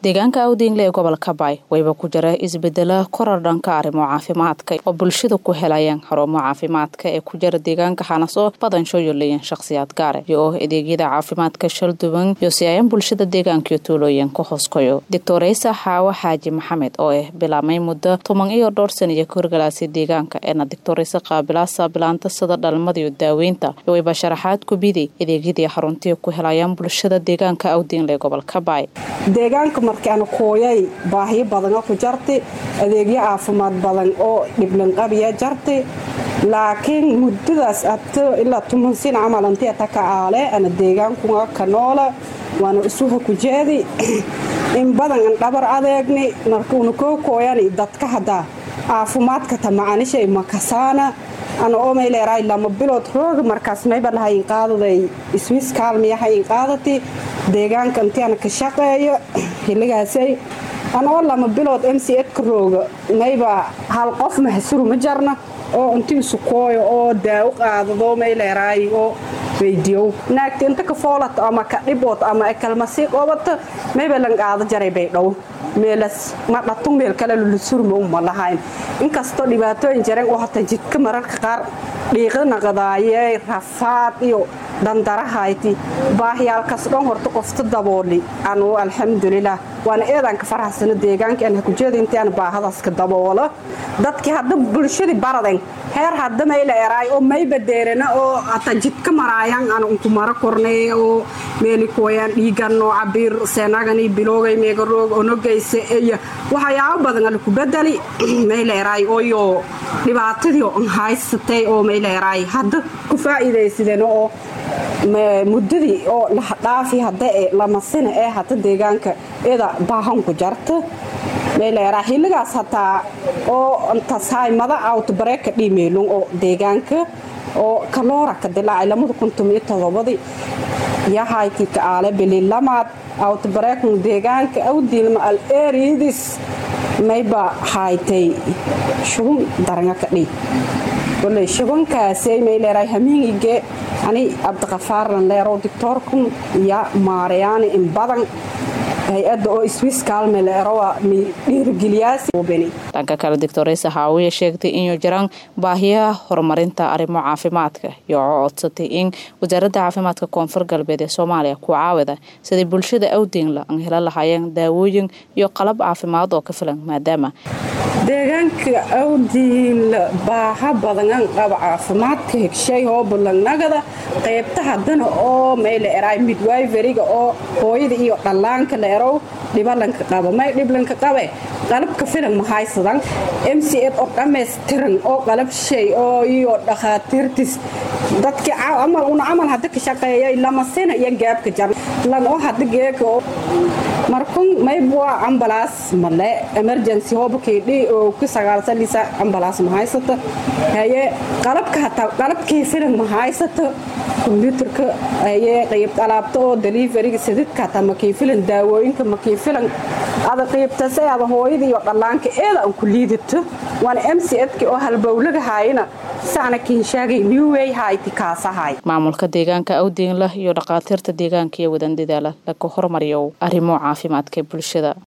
deegaanka awdingle ee gobolka baay wayba ku jira isbedela korar dhanka arrimo caafimaadka oo bulshada ku helayaan xarumo caafimaadka ee ku jira deegaanka xanaso badan soo yoleeyeen shakhsiyaad gaare iyo oo adeegyada caafimaadka shalduwan iyo si ayan bulshada deegaankiyo tuulooyin ka hooskoyo doctoreysa xaawo xaaji maxamed oo ah bilaabmay muddo toban iyo dhowr saniyo ka horgalaasay deegaanka eena doctoreysa qaabilaasa bilaanta sida dhalmada iyo daaweynta iyo wayba sharaxaad ku biday adeegyadii xaruntii ku helayaan bulshada deegaanka awdingle ee gobolka baay deegaanka markaana kooyay baahiyo badana ku jarti adeegyo caafimaad badan oo dhiblanqabiya jarti laakiin muddadaas abto ilaa tuman sin camal anti ataka aale ana deegaankunga ka noola waana isuha ku jeedi in badan an dhabar adeegni markuuna koo kooyani dadka haddaa caafimaadka tamacanishay makasaana ana omayleeraay lama bilood rooga markaas mayba lahayn qaadaday iswiis kaalmiyahayn qaadati deegaanka intiana ka shaqeeyo xilligaasay ana oo lama bilood m c edka rooga mayba hal qof mahasuru ma jarna oo inti isu kooyo oo daawo qaadado mayleeraay oo weydiyow naagta inta ka foolato ama ka dhibood ama kalmasii qobata mayba lan qaado jaray bay dhow meelas ma dhatun meel kale lulusurma uma lahayn inkastoo dhibaatooyin jareen oo hata jidka mararka qaar dhiiqi naqdaaye rafaad iyo dandarahayti baahyaalkas dhan horta qofta dabooli anu alxamdulilah waana eedaanka faraxsano deegaanka aan hakujeeda intaan baahadaska daboola dadkii hadda bulshadii baraden heer hadda mayla eraay oo mayba deerana oo hata jidka maraayan aan unku mara kornay oo meeli kooyaan dhiiganoo cabiir seenagani biloogay meegaroog onogaysa eya waxyaabo badan ala ku bedeli mayla eraay ooyo dhibaatadii on haysatay oo mayla eraay hadda ku faa'iidaysadeen oo muddadii oo dhaafi hadda ee lamasina ee hata deegaanka ida baahanku jarta mayleeraa xilligaas hataa oo intasaymada awtbareeka dhiimeelun oo deegaanka oo kaloora ka dilaacay lamada kuntum iyo todobadii yahaykii ka aale bililamaad awtbareekun deegaanka awdiilma al eeriidis mayba haytay shugun daranga ka dhiig koley shubankaasay mayleeraa hamiingige ani cabdiqafaarlan leerow dictoorkun iyo maarayaani in badan hay-adda oo iswiis kaalme leerowa mi dhiirigeliyaasdhanka kale doctoreysa haawiya sheegtay inuu jiraan baahiyaha horumarinta arrimo caafimaadka iyo codsatay in wasaaradda caafimaadka koonfur galbeed ee soomaaliya ku caawida siday bulshada awdinla an hela lahaayeen daawooyin iyo qalab caafimaad oo ka filan maadaama deegaanka awdiinla baaha badangan qaba caafimaadka hegshay oo bulangnagada qaybta haddana oo mayla eraay midwiveriga oo hooyada iyo dhallaanka la erow dhibalanka qaba may dhiblanka qabe qalabka filan mahaysadan m c ed oo dhammaystiran oo qalab shay oo iyo dhakhaatiirtis dadkii amal una camal hadda ka shaqeeyay lamasina iyo gaabka jar lan oo hadda geeka markun maybwa ambalaas male emergency hobakaydhi oo ku sagaalsanisa ambalaas ma haysata haye qalabka hataa qalabkii filan ma haysata kombyuutarka haye qayb alaabta oo deliveriga sadidka hataa makii filan daawooyinka makii filan ada qiybtase ada hooyada iyo dhallaanka eeda aan ku liidato waana m c edki oo halbowlaga haayana saana kinshaagay newway hayti kaasahay maamulka deegaanka awdiinlah iyo dhakhaatiirta deegaanka iyo wadan dadaala laga hormariyo arrimo caafimaadka bulshada